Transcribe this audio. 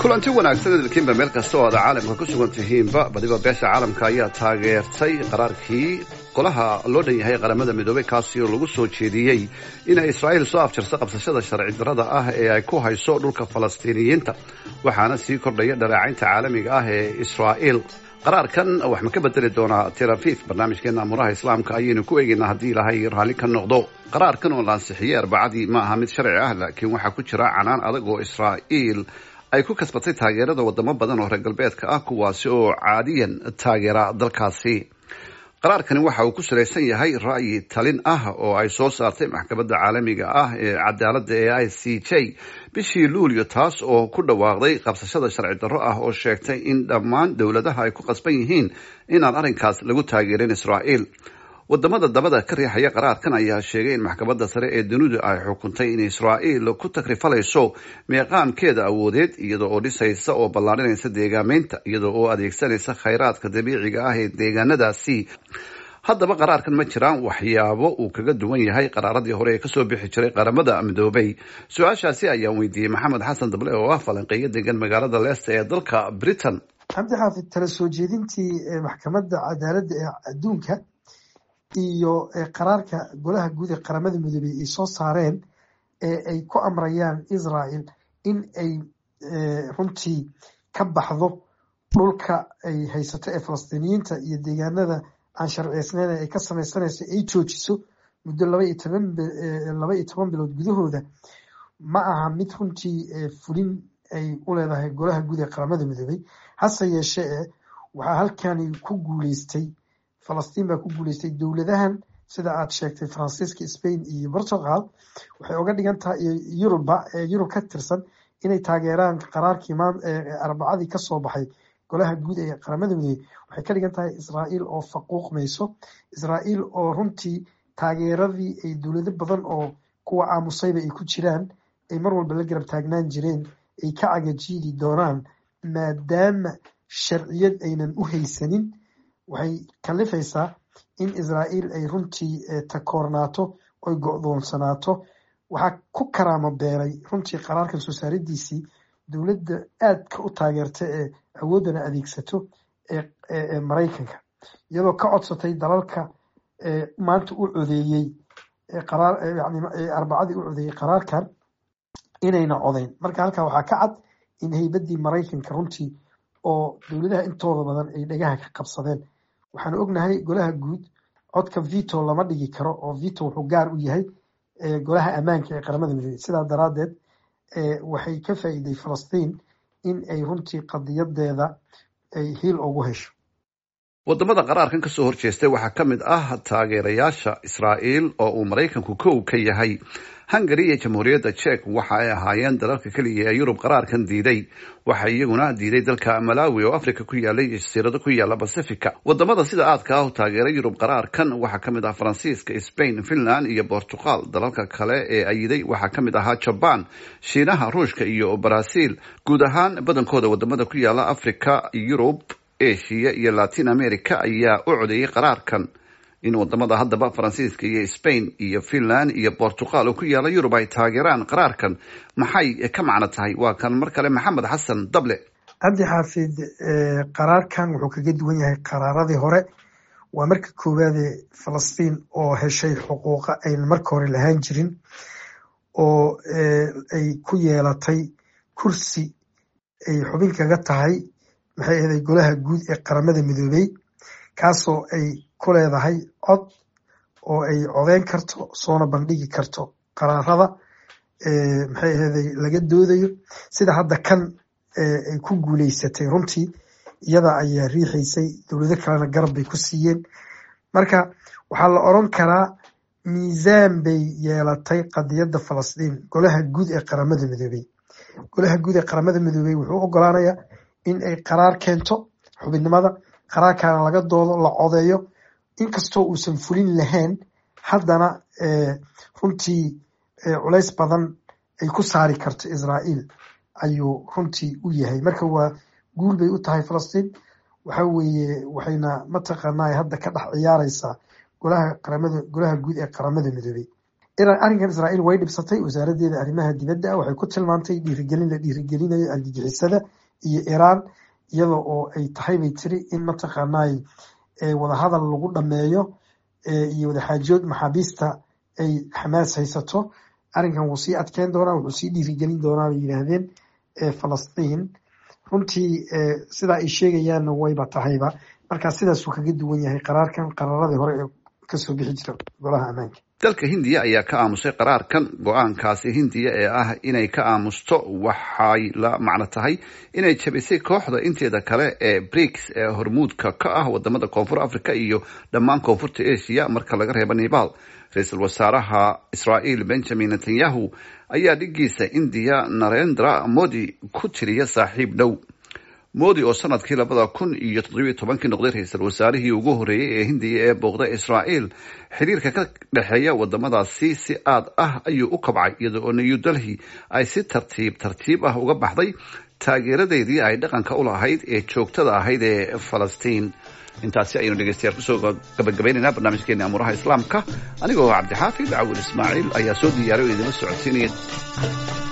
kulanti wanaagsan idilkiinba meel kasta oo aad caalamka ku sugan tihiinba badiba beesha caalamka ayaa taageertay qaraarkii golaha loo dhan yahay qaramada midoobey kaasi oo lagu soo jeediyey inay israa'iil soo afjarto qabsashada sharci darrada ah ee ay ku hayso dhulka falastiiniyiinta waxaana sii kordhaya dhaleecaynta caalamiga ah ee israa'iil qaraarkan wax ma ka bedeli doonaa tel aviv barnaamijkeena amuraha islaamka ayaynu ku eegaynaa haddii ilaahay raalli ka noqdo qaraarkan oo la ansixiyey arbacadii ma aha mid sharci ah laakiin waxaa ku jira canaan adag oo israa'iil ay ku kasbatay taageerada wadamo badan oo reer galbeedka ah kuwaasi oo caadiyan taageera dalkaasi qaraarkani waxa uu ku salaysan yahay ra'yi talin ah oo ay soo saartay maxkamadda caalamiga ah ee cadaaladda ee i c j bishii luulyo taas oo ku dhawaaqday qabsashada sharci darro ah oo sheegtay in dhammaan dowladaha ay ku qasban yihiin inaan arrinkaas lagu taageerin israa'iil wadamada dabada ka riixaya qaraarkan ayaa sheegay in maxkamadda sare ee dunidu ay xukuntay in israa'iil ku takrifalayso meeqaamkeeda awoodeed iyadoo oo dhisaysa oo ballaarinaysa deegaameynta iyadoo oo adeegsanaysa khayraadka dabiiciga ah ee deegaanadaasi haddaba qaraarkan ma jiraan waxyaabo uu kaga duwan yahay qaraaradii hore ee kasoo bixi jiray qaramada midoobay su-aashaasi ayaan weydiiyey maxamed xasan dable oo ah falanqeeyo degan magaalada leesta ee dalka britain cabdi xaafid tala soo jeedintii maxkamadda cadaaladda ee adduunka iyo qaraarka golaha guud ee qaramada midoobey ay soo saareen ee ay ku amrayaan israel in ay runtii ka baxdo dhulka ay haysato ee falastiiniyiinta iyo deegaanada aan sharciyeysneyn ay ka sameysanayso ay joojiso muddo laba iyo toban laba iyo toban bilood gudahooda ma aha mid runtii fulin ay u leedahay golaha guud ee qaramada midoobey hase yeeshee e waxaa halkani ku guuleystay falastiin baa ku guuleystay dowladahan sida aad sheegtay faransiiska spain iyo portugal waxay uga dhigan tahay yuruba yurub ka tirsan inay taageeraan qaraarkii arbacadii kasoo baxay golaha guud ee qaramada midoobey waxay ka dhigan tahay israa'iil oo faquuqmayso israa'iil oo runtii taageeradii ay dowlado badan oo kuwa aamusayba ay ku jiraan ay mar walba la garab taagnaan jireen ay ka cagajiidi doonaan maadaama sharciyad aynan u haysanin waxay kalifaysaa in israa'iil ay runtii takoornaato oy go-doonsanaato waxaa ku karaamo beelay runtii qaraarkan soo saaridiisii dowladda aadka u taageerta ee awooddana adeegsato ee maraykanka iyadoo ka codsatay dalalka maanta u codeeyey arbacadii u codeeyey qaraarkan inayna codeyn marka halkaa waxaa ka cad in haybaddii maraykanka runtii oo dowladaha intooda badan ay dhagaha ka qabsadeen waxaanu ognahay golaha guud codka vito lama dhigi karo oo vito wuxuu gaar u yahay golaha ammaanka ee qaramada midoobey sidaa daraadeed waxay ka faa'iiday falastiin in ay runtii qadiyadeeda ay hiil ugu hesho wadamada qaraarkan kasoo horjeestay waxaa ka mid ah taageerayaasha israa'iil oo uu maraykanku kow ka yahay hungari iyo jamhuuriyadda jek waxa ay ahaayeen dalalka keliya ee yurub qaraarkan diiday waxaa iyaguna diiday dalka malawi oo africa ku yaalay jasiirado ku yaala bacifica wadamada sida aadka ah u taageeray yurub qaraarkan waxaa ka mid ah faransiiska spain finland iyo bortugal dalalka kale ee ayiday waxaa ka mid ahaa jaban shiinaha ruushka iyo brazil guud ahaan badankooda wadamada ku yaala africa yurub asia iyo latin america ayaa u codeeyay qaraarkan in wadamada haddaba faransiiska iyo spain iyo finland iyo portugal oo ku yaala yurub ay taageeraan qaraarkan maxay ka macno tahay waa kan mar kale maxamed xasan dable cabdi xaafid qaraarkan wuxuu kaga duwan yahay qaraaradii hore waa marka koowaade falastiin oo heshay xuquuqa aynan marka hore lahaan jirin oo ay ku yeelatay kursi ay xubin kaga tahay maxay ahaday golaha guud ee qaramada midoobey kaasoo ay ku leedahay cod oo ay codeyn karto soona bandhigi karto qaraarada maxay ahaday laga doodayo sida hadda kan ay ku guuleysatay runtii iyada ayaa riixaysay dowlado kalena garab bay ku siiyeen marka waxaa la oran karaa miisaan bay yeelatay qadiyadda falastiin golaha guud ee qaramada midoobey golaha guud ee qaramada midoobey wuxuu ogolaanayaa in ay qaraar keento xubinnimada qaraarkaana laga doodo la codeeyo inkastoo uusan fulin lahayn haddana runtii culays badan ay ku saari karto israa'iil ayuu runtii u yahay marka waa guul bay u tahay falastiin waxa weeye waxayna mataqaanaa hadda ka dhex ciyaareysaa golaha qaramada golaha guud ee qaramada midoobey arrinkan israa'iil way dhibsatay wasaaraddeeda arrimaha dibadda waxay ku tilmaantay dhiirigelin la dhiirigelinayo argagixisada iyo iiraan iyada oo ay tahay bay tiri in mataqaanay wadahadal lagu dhameeyo iyo wadaxaajood maxaabiista ay xamaas haysato arrinkan wuu sii adkeyn doonaa wuxuu sii dhiirigelin doonaa bay yidhaahdeen falastiin runtii sidaa ay sheegayaanna wayba tahayba markaa sidaasuu kaga duwan yahay qaraarkan qaraaradii hore ee kasoo bixi jira golaha ammaanka dalka hindiya ayaa ka aamusay qaraarkan go-aankaasi hindiya ee ah inay ka aamusto waxay la macno tahay inay jabisay kooxda inteeda kale ee briks ee hormuudka ka ah wadamada koonfur africa iyo dhammaan koonfurta asia marka laga reebo nepal ra-iisul wasaaraha israa'iil benjamin netanyahu ayaa dhigiisa indiya narendra modi ku tiriya saaxiib dhow modi oo sanadkii labada kun iyo toddobiyo tobankii noqday ra-iisul wasaarihii ugu horreeyey ee hindiya ee booqda israa'iil xiriirka ka dhexeeya wadamadaasi si aad ah ayuu u kabcay iyada oo new delhi ay si tartiib tartiib ah uga baxday taageeradeedii ay dhaqanka u lahayd ee joogtada ahayd ee falastiin intaasi ayaynu dhegeystayaal kusoo gabagabaynaynaa barnaamijkeeni amuuraha islaamka anigoo cabdixaafid cawil ismaaciil ayaa soo diyaariy oo idinla socodsiinaya